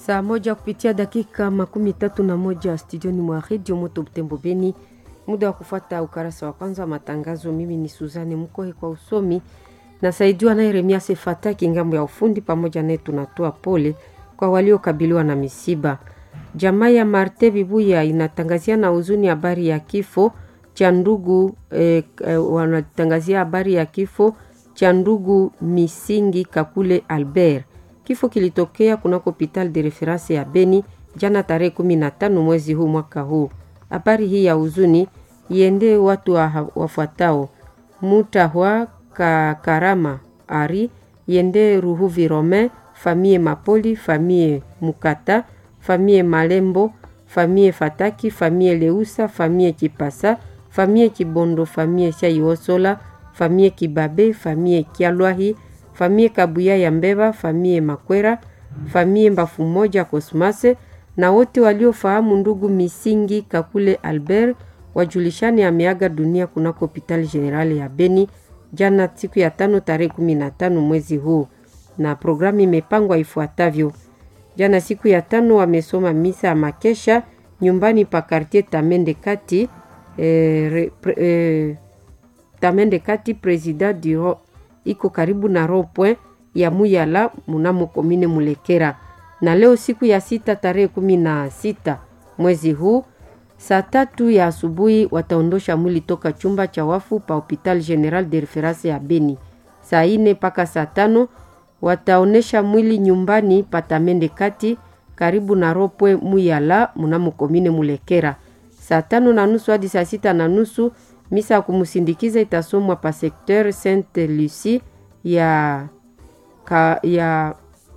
saa moja kupitia dakika makumi tatu na moja studioni mwa redio moto Butembo Beni. Muda wa kufuata ukarasa wa kwanza wa matangazo. Mimi ni Suzane Mkohe kwa usomi, nasaidiwa naye Remia Sefataki ngambo ya ufundi. Pamoja naye tunatoa pole kwa waliokabiliwa na misiba. Jamaa ya Marte Bibuya inatangazia na huzuni habari ya kifo cha ndugu eh, eh, wanatangazia habari ya kifo cha ndugu Misingi Kakule Albert. Kifo kilitokea kunako hopital de reference ya Beni jana tarehe kumi na tano mwezi huu mwaka huu. Habari hii ya huzuni iende watu wa, wafuatao Mutahwa ka Karama Ari iende Ruhuvi Romain famie Mapoli famie Mukata famie Malembo famie Fataki famie Leusa famie Kipasa famie Kibondo famie Shaiosola famie Kibabe famie Kialwahi famie Kabuya ya Mbeba famie Makwera famie Mbafu moja Kosmase na wote waliofahamu ndugu Misingi Kakule Albert wajulishani ameaga dunia kunako hospitali generali ya Beni jana siku ya tano tarehe kumi na tano mwezi huu, na programu imepangwa ifuatavyo. Jana siku ya tano wamesoma misa ya makesha nyumbani pa quartier Tamende Kati eh, re, pre, eh, Tamende Kati president du iko karibu na rond-point ya Muyala munamo komine Mulekera na leo siku ya sita tarehe kumi na sita mwezi huu saa tatu ya asubuhi wataondosha mwili toka chumba cha wafu pa hopital general de reference ya Beni. Saa ine mpaka saa tano wataonesha mwili nyumbani patamende kati karibu na ropwe Muyala munamo komine Mulekera. Saa tano na nusu hadi saa sita na nusu misa ya kumsindikiza itasomwa pa secteur Sainte Lucie ya, ka, ya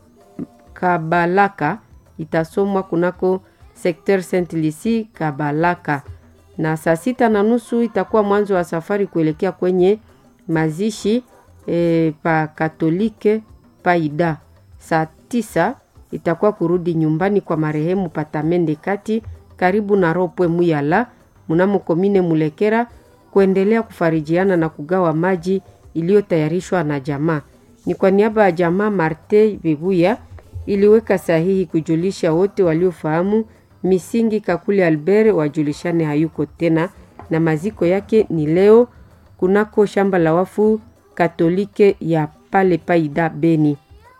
Kabalaka itasomwa kunako sekter Saint Lucie Kabalaka, na saa sita na nusu itakuwa mwanzo wa safari kuelekea kwenye mazishi e, pa Katolike Paida. Saa tisa itakuwa kurudi nyumbani kwa marehemu Patamende Kati karibu na Ropwe Muyala mnamo komine Mulekera kuendelea kufarijiana na kugawa maji iliyotayarishwa na jamaa. Ni kwa niaba ya jamaa Marte Bibuya iliweka sahihi kujulisha wote waliofahamu Misingi Kakule Albert wajulishane hayuko tena, na maziko yake ni leo kunako shamba la wafu Katolike ya pale Paida Beni.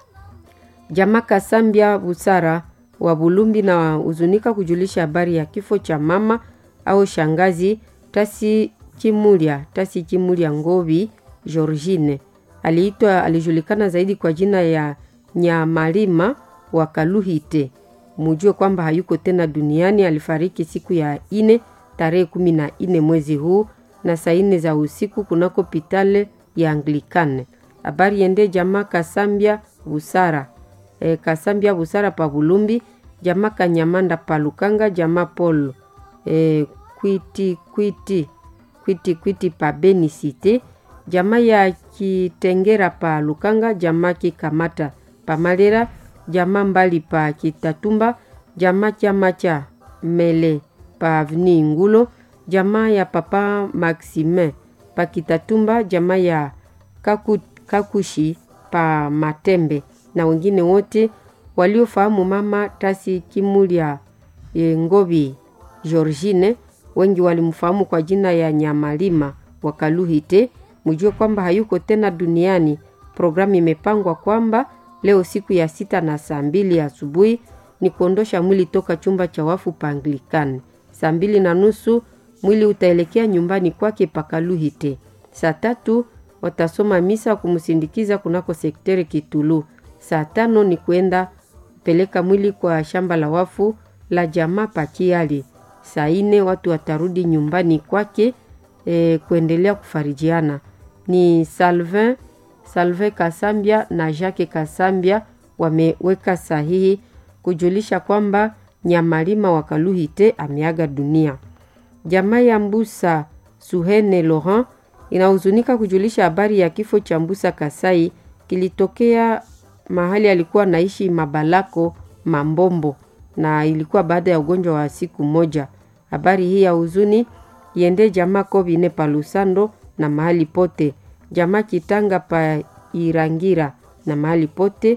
Jamaa Kasambia Busara wa Bulumbi na huzunika kujulisha habari ya kifo cha mama au shangazi Tasi Chimulia, Tasi Chimulia Ngovi Georgine. Aliitwa alijulikana zaidi kwa jina ya Nyamalima wa Kaluhite. Mujue kwamba hayuko tena duniani. Alifariki siku ya ine tarehe kumi na ine mwezi huu na saa ine za usiku kunako pitale ya Anglikane. Habari yende jamaa Kasambia Busara e, Kasambia Busara pa Bulumbi, jamaa Kanyamanda pa Lukanga, jamaa Paul e, kwiti kwiti kwiti kwiti pa Beni Cité, jamaa ya Kitengera pa Lukanga, jamaa Kikamata pa Malera jamaa mbali pa Kitatumba, jamaa chama cha Mele pa Avni Ngulo, jamaa ya papa Maxime pa Kitatumba, jamaa ya Kaku, Kakushi pa Matembe na wengine wote waliofahamu mama Tasi Kimulia e, Ngobi Georgine. Wengi walimfahamu kwa jina ya Nyamalima wa Kaluhite. Mjue kwamba hayuko tena duniani. Programu imepangwa kwamba leo siku ya sita na saa mbili asubuhi ni kuondosha mwili toka chumba cha wafu pa Anglikani. Saa mbili na nusu mwili utaelekea nyumbani kwake Pakaluhite. Saa tatu watasoma misa kumsindikiza kunako sekteri Kitulu. Saa tano ni kwenda peleka mwili kwa shamba la wafu la jamaa Pakiali. Saa ine watu watarudi nyumbani kwake e, kuendelea kufarijiana. Ni Salvin Salve Kasambia na Jacques Kasambia wameweka sahihi kujulisha kwamba Nyamalima wa Kaluhite ameaga dunia. Jamaa ya Mbusa Suhene Laurent inahuzunika kujulisha habari ya kifo cha Mbusa Kasai kilitokea mahali alikuwa naishi Mabalako Mambombo, na ilikuwa baada ya ugonjwa wa siku moja. Habari hii ya huzuni iende jamaa Kobine Palusando na mahali pote jamaa Kitanga pa Irangira na mahali pote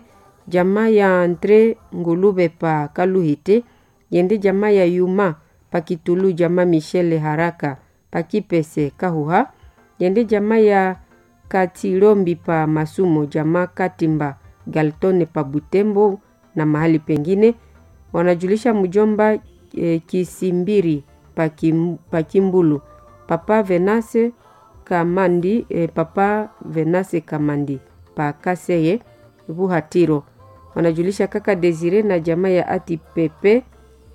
jamaa ya Andre Ngulube pa Kaluhite yende jamaa ya Yuma pa Kitulu jamaa Michele Haraka pa Kipese Kahuha yende jamaa ya Katilombi pa Masumo jamaa Katimba Galtone pa Butembo na mahali pengine wanajulisha mjomba e, Kisimbiri pa, kim, pa Kimbulu papa Venase Kamandi e, papa Venase Kamandi pa Kaseye Buhatiro wanajulisha kaka Desire na jamaa ya Ati Pepe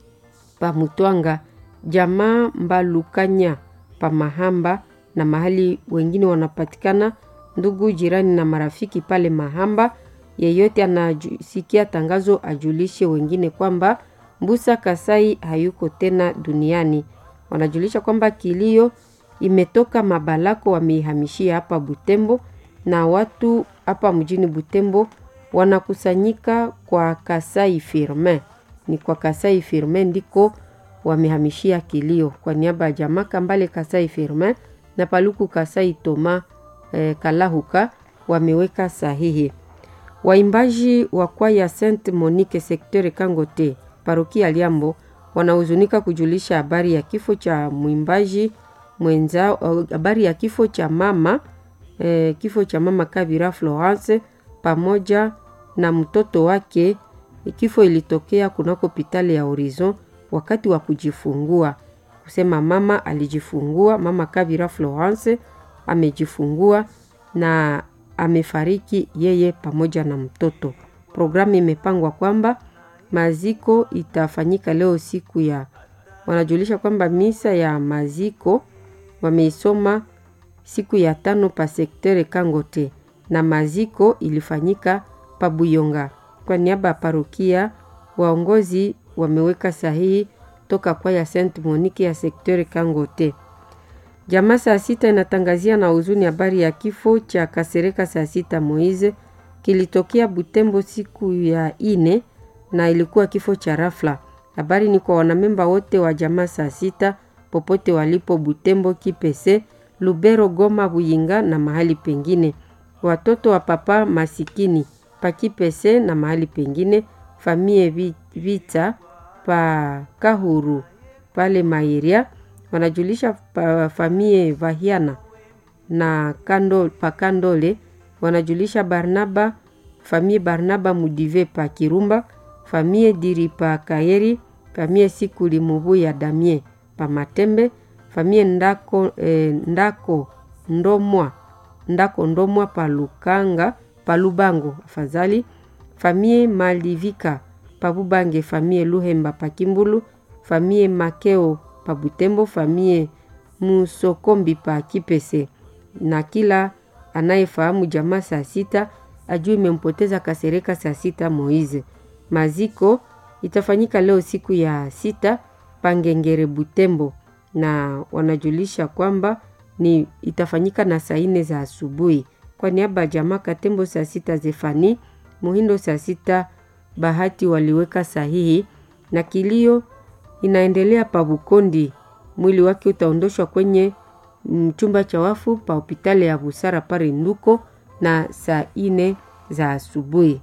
pa Mutwanga jamaa Mbalukanya pa Mahamba na mahali wengine wanapatikana ndugu jirani na marafiki pale Mahamba. Yeyote anasikia tangazo ajulishe wengine kwamba Mbusa Kasai hayuko tena duniani. Wanajulisha kwamba kilio imetoka Mabalako, wameihamishia hapa Butembo, na watu hapa mjini Butembo wanakusanyika kwa Kasai Firmin. Ni kwa Kasai Firmin ndiko wamehamishia kilio kwa niaba ya jamaa Kambale Kasai Firmin na Paluku Kasai Toma eh, Kalahuka wameweka sahihi. Waimbaji wa kwaya Saint Monique sekteur Kangote parokia Liambo wanahuzunika kujulisha habari ya kifo cha mwimbaji mwenzao, habari ya kifo cha mama eh, kifo cha mama Kabira Florence pamoja na mtoto wake. Kifo ilitokea kunako hospitali ya Horizon wakati wa kujifungua. Kusema mama alijifungua, mama Kabira Florence amejifungua na amefariki yeye pamoja na mtoto. Programu imepangwa kwamba maziko itafanyika leo siku ya, wanajulisha kwamba misa ya maziko wameisoma siku ya tano pa sektere Kangote na maziko ilifanyika pa Buyonga. Kwa niaba ya parokia, waongozi wameweka sahihi toka kwa ya Saint Monique ya sektere Kangote. Jamaa saa sita inatangazia na huzuni habari ya kifo cha Kasereka saa sita Moize kilitokea Butembo siku ya ine na ilikuwa kifo cha rafla. Habari ni kwa wanamemba wote wa jamaa saa sita popote walipo Butembo, Kipese, Lubero, Goma, Buyinga na mahali pengine. Watoto wa papa masikini pa Kipese na mahali pengine, famie vita pa Kahuru pale Mairia wanajulisha pa famie Vahiana na kando, pa Kandole wanajulisha Barnaba famie Barnaba Mudive pa Kirumba famie Diri pa Kayeri famie Sikuli Mubu ya Damie pa Matembe famie Ndako, eh, Ndako Ndomwa Ndako Ndomwa pa Lukanga pa Lubango afadhali famie Malivika pa Bubange famie Luhemba pa Kimbulu famie Makeo pa Butembo famie Musokombi pa Kipese na kila anayefahamu jamaa saa sita ajue imempoteza Kasereka saa sita Moize. Maziko itafanyika leo siku ya sita Pangengere Butembo, na wanajulisha kwamba ni itafanyika na saa nne za asubuhi. Kwa niaba ya jamaa Katembo saa sita Zefani Muhindo saa sita Bahati waliweka sahihi na kilio inaendelea pa Bukondi. Mwili wake utaondoshwa kwenye chumba cha wafu pa hospitali ya Busara pale Nduko na saa ine za asubuhi.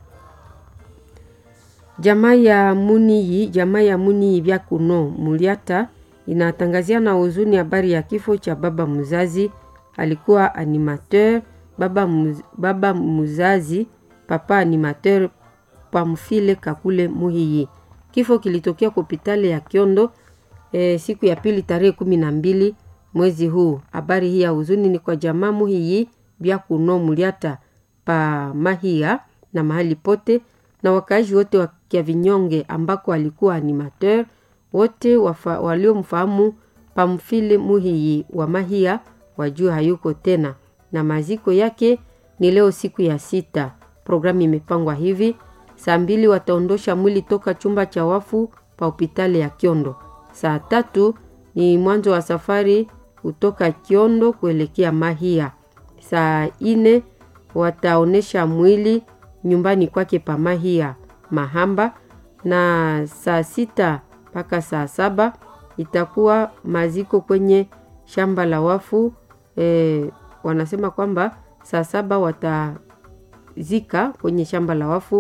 Jamaa ya Muniyi, jamaa ya Muniyi vya kuno Muliata inatangazia na huzuni habari ya kifo cha baba mzazi, alikuwa animateur baba, muz, baba mzazi papa animateur Pamfile Kakule Muhiyi. Kifo kilitokea kwa hospitali ya Kiondo e, siku ya pili tarehe kumi na mbili mwezi huu. Habari hii ya huzuni ni kwa jamaa Muhiyi vya kuno Muliata pa Mahia na mahali pote na wakaaji wote wa Kiavinyonge ambako alikuwa animateur wote waliomfahamu Pamfile Muhiyi wa Mahia wajua hayuko tena, na maziko yake ni leo siku ya sita. Programu imepangwa hivi: saa mbili wataondosha mwili toka chumba cha wafu pa hospitali ya Kiondo. Saa tatu ni mwanzo wa safari kutoka Kiondo kuelekea Mahia. Saa ine wataonesha mwili nyumbani kwake pa Mahia Mahamba, na saa sita mpaka saa saba itakuwa maziko kwenye shamba la wafu e, wanasema kwamba saa saba watazika kwenye shamba la wafu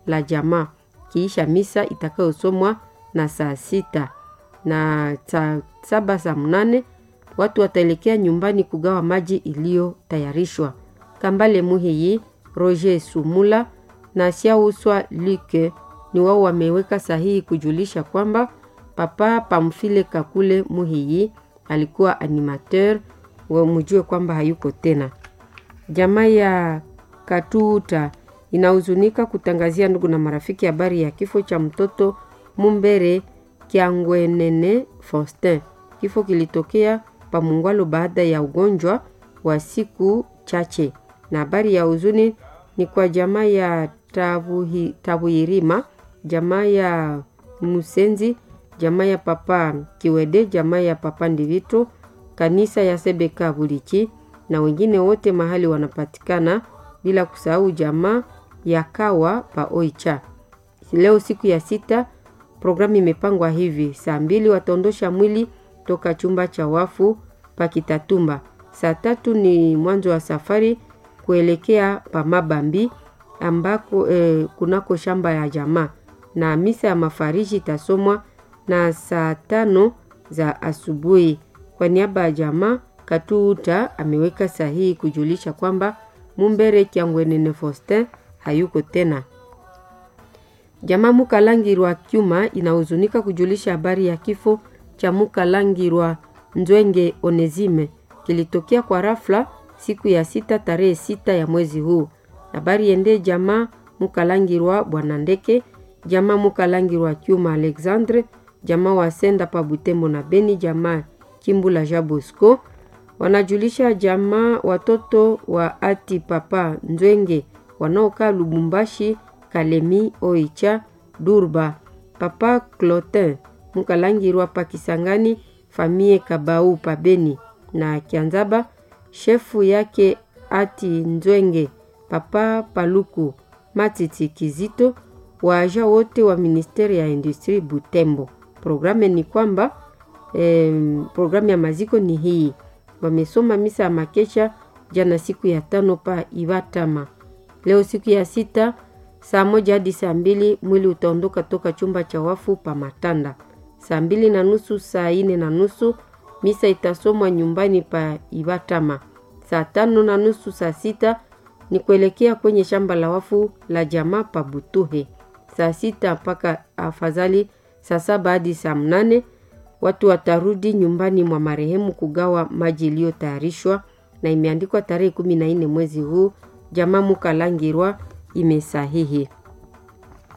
la jamaa kiisha misa itakayosomwa na saa sita na saa saba saa mnane watu wataelekea nyumbani kugawa maji iliyotayarishwa. Kambale Muhiyi, Roger Sumula na Siauswa Luke ni wao wameweka sahihi kujulisha kwamba Papa Pamfile Kakule Muhiyi alikuwa animateur, wamujue kwamba hayuko tena. Jamaa ya Katuta inahuzunika kutangazia ndugu na marafiki habari ya kifo cha mtoto Mumbere Kiangwenene Faustin. Kifo kilitokea Pamungwalo baada ya ugonjwa wa siku chache, na habari ya huzuni ni kwa jamaa ya Tabuhi, Tabuirima, jamaa ya Musenzi, jamaa ya Papa Kiwede, jamaa ya Papa Ndivito, kanisa ya Sebeka Bulichi na wengine wote mahali wanapatikana, bila kusahau jamaa ya Kawa pa Oicha. Leo siku ya sita, programu imepangwa hivi: saa mbili wataondosha mwili toka chumba cha wafu pa Kitatumba. Saa tatu ni mwanzo wa safari kuelekea pa Mabambi ambako eh, kunako shamba ya jamaa, na misa ya mafariji itasomwa na saa tano za asubuhi. Kwa niaba ya jamaa Katuuta ameweka sahihi kujulisha kwamba Mumbere Kiangwenene Faustin hayuko tena. Jamaa Mukalangirwa Kyuma inahuzunika kujulisha habari ya kifo cha Mukalangirwa Nzwenge Onezime kilitokea kwa rafla siku ya sita tarehe sita ya mwezi huu. Habari ende jamaa Mukalangirwa Bwana Ndeke, jamaa Mukalangirwa Kyuma Alexandre, jamaa wa Senda pa Butembo na Beni, jamaa Kimbula Jabosco wanajulisha jamaa watoto wa ati papa Nzwenge wanaokaa Lubumbashi, Kalemi, Oicha, Durba, papa Clotin Mukalangirwa pa Kisangani, famie Kabau pa Beni na Kianzaba, shefu yake ati Nzwenge, papa Paluku Matiti Kizito, waaja wote wa ministeri ya industri Butembo. Programu ni kwamba eh, programu ya maziko ni hii wamesoma misa ya makesha jana siku ya tano pa Ivatama. Leo siku ya sita saa moja hadi saa mbili mwili utaondoka toka chumba cha wafu pa Matanda. Saa mbili na nusu saa ine na nusu misa itasomwa nyumbani pa Ivatama. Saa tano na nusu saa sita ni kuelekea kwenye shamba la wafu la jamaa pa Butuhe. Saa sita mpaka afadhali saa saba hadi saa mnane watu watarudi nyumbani mwa marehemu kugawa maji iliyotayarishwa na imeandikwa tarehe kumi na nne mwezi huu. Jamaa Mukalangirwa imesahihi.